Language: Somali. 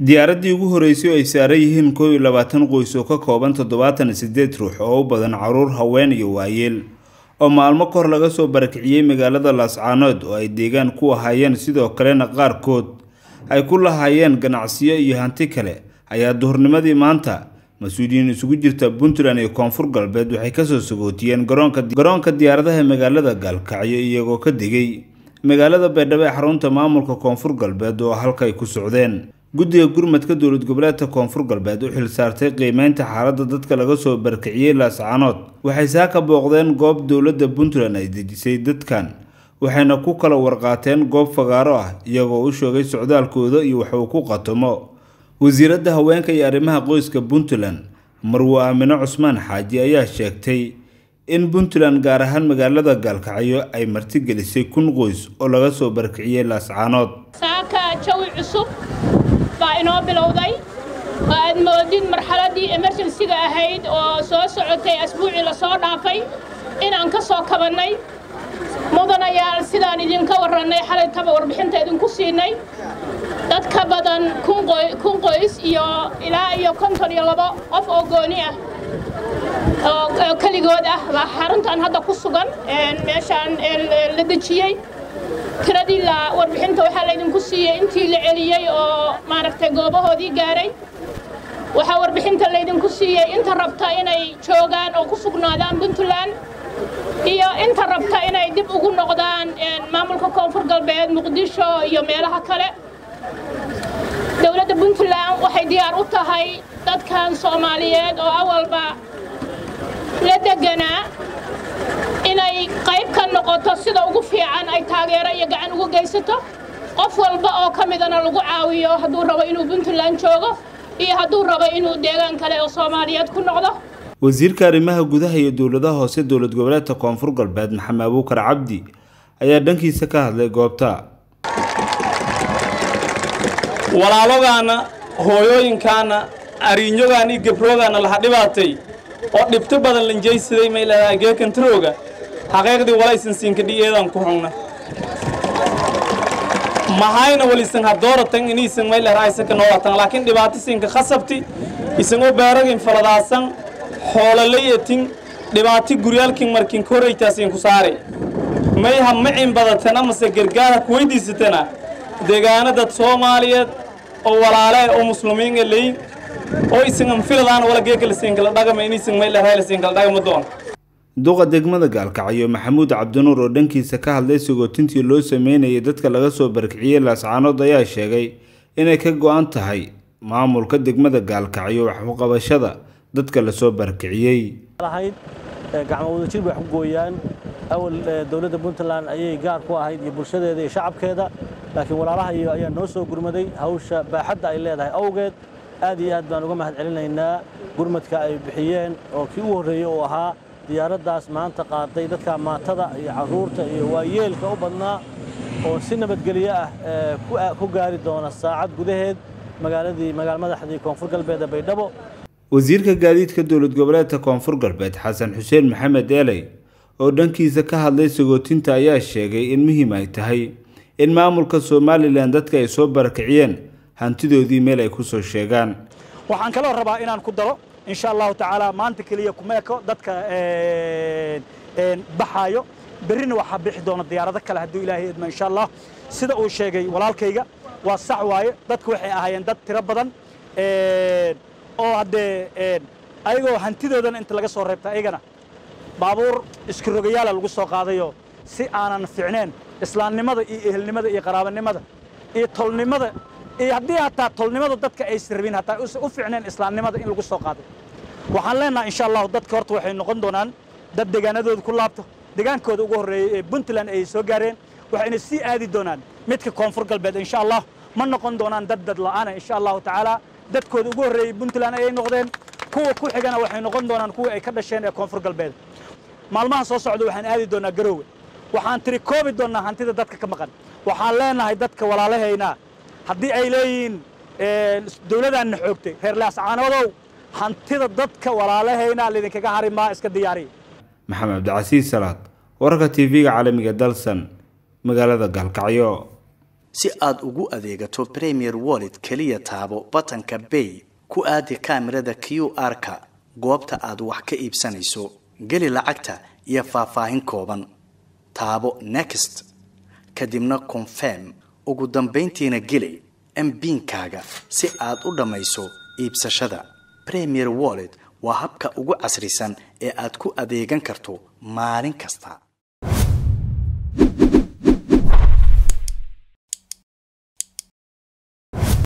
diyaaraddii ugu horeysay oo ay saaran yihiin koow iyo labaatan qoys oo ka kooban toddobaatan iyo sideed ruux oo u badan caruur haween iyo waayeel oo maalmo kahor laga soo barakiciyey magaalada laascaanood oo ay deegaan ku ahaayeen sidoo kalena qaarkood ay ku lahaayeen ganacsiyo iyo hanti kale ayaa duhurnimadii maanta mas-uuliyiin isugu jirta puntland iyo koonfur galbeed waxay kasoo sagootiyeen garoonka diyaaradaha magaalada gaalkacyo iyagoo ka degay magaalada baydhabo ee xarunta maamulka koonfur galbeed oo halka ay ku socdeen guddiga gurmadka dowlad goboleedka koonfur galbeed u xil saartay qiimeynta xaaladda dadka laga soo barakiciyey laascaanood waxay saaka booqdeen goob dowladda puntland ay dejisay dadkan waxayna ku kala warqaateen goob fagaaro ah iyagoo u sheegay socdaalkooda iyo wax uu ku qatomo wasiiradda haweenka iyo arrimaha qoyska puntland marwo aamino cusmaan xaaji ayaa sheegtay in puntland gaar ahaan magaalada gaalkacyo ay martigelisay kun qoys oo laga soo barakiciyey laascaanood saaka jawi cusub baa inoo bilowday oo aad moodid marxaladdii emerjensiga ahayd oo soo socotay asbuucii lasoo dhaafay inaan ka soo kabannay mudanayaal sidaan idinka warrannay xalaytaba warbixinta idinku siinay dad ka badan kun qoys iyo ilaa iyo konton iyo labo qof oo gooni ah oo keligood ah baa xaruntan hadda ku sugan meeshaan la dejiyey tiradii la warbixinta waxaa laydinku siiyey intii la celiyey oo maaragtay goobahoodii gaaray waxaa warbixinta laydinku siiyey inta rabta inay joogaan oo ku sugnaadaan puntland iyo inta rabta inay dib ugu noqdaan maamulka koonfur galbeed muqdisho iyo meelaha kale dowladda puntland waxay diyaar u tahay dadkan soomaaliyeed oo awalba la deganaa inay qayb ka noqoto sida ugu fiican ay taageero iyo gacan ugu geysato qof walba oo ka midana lagu caawiyo hadduu rabo inuu puntland joogo iyo hadduu rabo inuu deegaan kale oo soomaaliyeed ku noqdo wasiirka arrimaha gudaha iyo dowladaha hoose dowlad goboleedka koonfur galbeed maxamed abuukar cabdi ayaa dhankiisa ka hadlay goobta walaalogaana hooyooyinkaana ariinyogaana iyo gabroogaana laha dhibaatay oo dhibto badan lanjaysaday may leedahay geekantarooga xaqiiqdii walaysan siinkadhiyeedan ku xungna mahayna walisan hadooratan inaysan may leedahay isaka noolatan laakiin dhibaato siinka khasabti isan oo baaragin faladaasan xoolalayetin dhibaati guryaalkin markin koraytaasin ku saaray may ha macin badatana mase gargaar ha kuweydiisatana deegaanadad soomaaliyeed oo walaale oo muslimiin leey oo isan anfiladaan wala geekalasiinkala dhagama inaysan may leedahay lasiinkala dhagama doon duqa degmada gaalkacyo maxamuud cabdinuur oo dhankiisa ka hadlay sagootintii loo sameynayay dadka laga soo barakiciyey laascaanood ayaa sheegay inay ka go-an tahay maamulka degmada gaalkacyo waxuqabashada dadka lasoo barakiciyey ahayd gacmo wadajir bay wax ku gooyaan awal dowladda puntland ayay gaar ku ahayd iyo bulshadeeda iyo shacabkeeda laakiin walaalaha iyo ayaa noo soo gurmaday hawsha baaxadda ay leedahay awgeed aad iyo aad baan uga mahad celinaynaa gurmadka ay bixiyeen oo kii u horreeyey oo ahaa diyaaraddaas maanta qaaday dadka maatada iyo carruurta iyo waayeelka u badnaa oo si nabadgelyo ah ku gaari doona saacad gudaheed magaaladii magaal madaxdii koonfur galbeed ee baydhabo wasiirka gaadiidka dowlad goboleedka koonfur galbeed xasan xuseen maxamed eeley oo dhankiisa ka hadlay sagootinta ayaa sheegay in muhiim ay tahay in maamulka somalilan dadka ay soo barakiciyeen hantidoodii meel ay ku soo sheegaan waxaan kaloo rabaa inaan ku daro insha allahu tacaala maanta keliya kumeeko dadka baxaayo berrina waxaa bixi doona diyaarado kale hadduu ilaahay idmo insha allah sida uu sheegay walaalkayga waa sax waaye dadku waxay ahaayeen dad tiro badan oo haddee ayagoo hantidoodan inta laga soo reebta ayagana baabuur iskirogayaala lagu soo qaadayoo si aanan ficneen islaamnimada iyo ehelnimada iyo qaraabanimada iyo tolnimada iyo haddii hataa tolnimada dadka aysan rabin hataa u ficneen islaamnimada in lagu soo qaaday waxaan leenahay insha allahu dadka horta waxay noqon doonaan dad deegaanadooda ku laabto degaankooda ugu horreeyey ee puntland ay soo gaareen waxayna sii aadi doonaan midka koonfur galbeed insha allah ma noqon doonaan dad dad la'aana insha allahu tacaala dadkooda ugu horreeyey puntland ayay noqdeen kuwa ku xigana waxay noqon doonaan kuwa ay ka dhasheen ee koonfur galbeed maalmaha soo socda waxaan aadi doonaa garoowe waxaan tiri koobi doonnaa hantida dadka ka maqan waxaan leenahay dadka walaalahaynaa haddii ay leeyihiin dowladaanna xoogtay reer laascaanoodow hantida dadka walaalahaynaa laydinkaga harimaa iska diyaariya maxamed cabdicasiis salaad wararka tv-ga caalamiga dalsan magaalada gaalkacyo si aad ugu adeegato premier wallet keliya taabo batanka bay ku aadi kaamirada q r-ka goobta aad wax ka iibsanayso geli lacagta iyo faahfaahin kooban taabo next kadibna confirm ugu dambayntiina geli mbiinkaaga si aad u dhammayso iibsashada premier wallet waa habka ugu casrisan ee aad ku adeegan karto maalin kasta